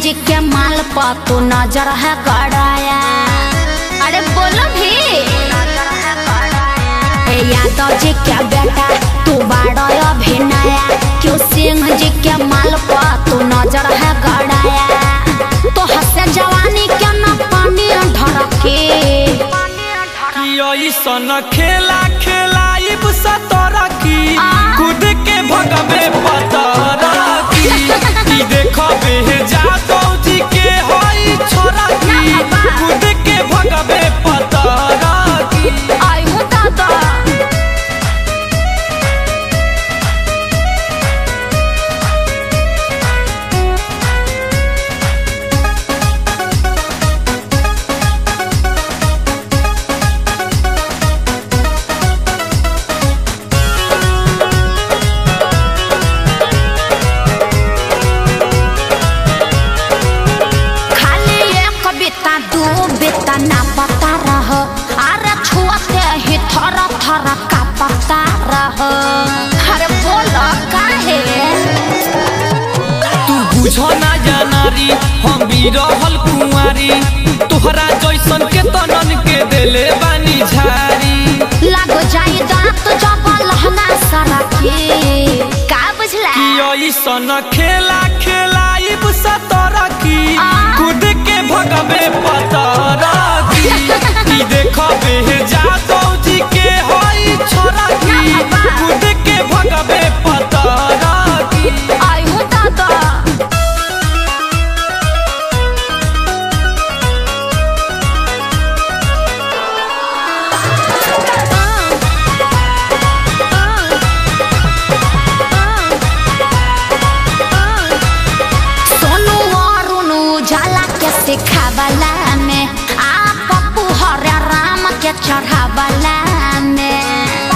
जी के माल पर तू नजर है गड़ाया अरे बोलो भी ए यादव जी के बेटा तू बाड़ा अभिनया क्यों सिंह जी के माल पर तू नजर है गड़ाया तो हंसे जवानी के न पानी ढरके कि ऐसन खेला खेलाइब सतरा की आ? कूद के भगवे पतरा की कि देखबे जादव जी के हई छोरा की ना बाबा। कूद के भगवे पतरा की आई हो दादा खाली एक बिता दू बिता ना पता रह अरे छुअते ही थर थर का पता रह अरे बोलो काहे तू बुझो ना जानारी हम भी रहल कुंवारी तोहरा जैसन के तनन के देले बानी झारी लग जाई दांत जब लहंगा सारा के का बुझला कि ऐसन खेला खेलाइब सतरा की आ? कूद के भगवे पतरा की कि देखबे जादव जी के हई छोरा की ना बाबा। कूद के भगवे पतरा की आई हो दादा सोनू अरुण उजाला के सिखावला में आ पप्पू हरे राम के चढ़ावला में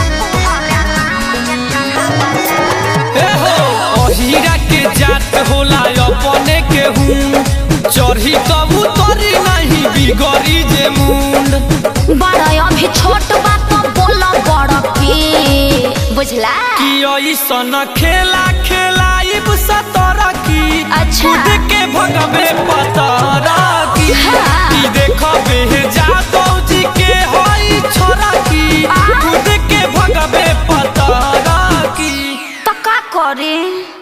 ए हो अहिरा के जात होला अपने के हूँ चढ़ी कबू तोरी नहीं बिगड़ी जे मुंड बड़ा अभी छोट बात बोलो बड़ की बुझला कि ऐसन खेला खेलाइब सतरा की अच्छा। कूद के भगवे पतरा की हाँ। कि देखबे जादव जी के हई छोरा की आ? कूद के भगवे पतरा की तो का करी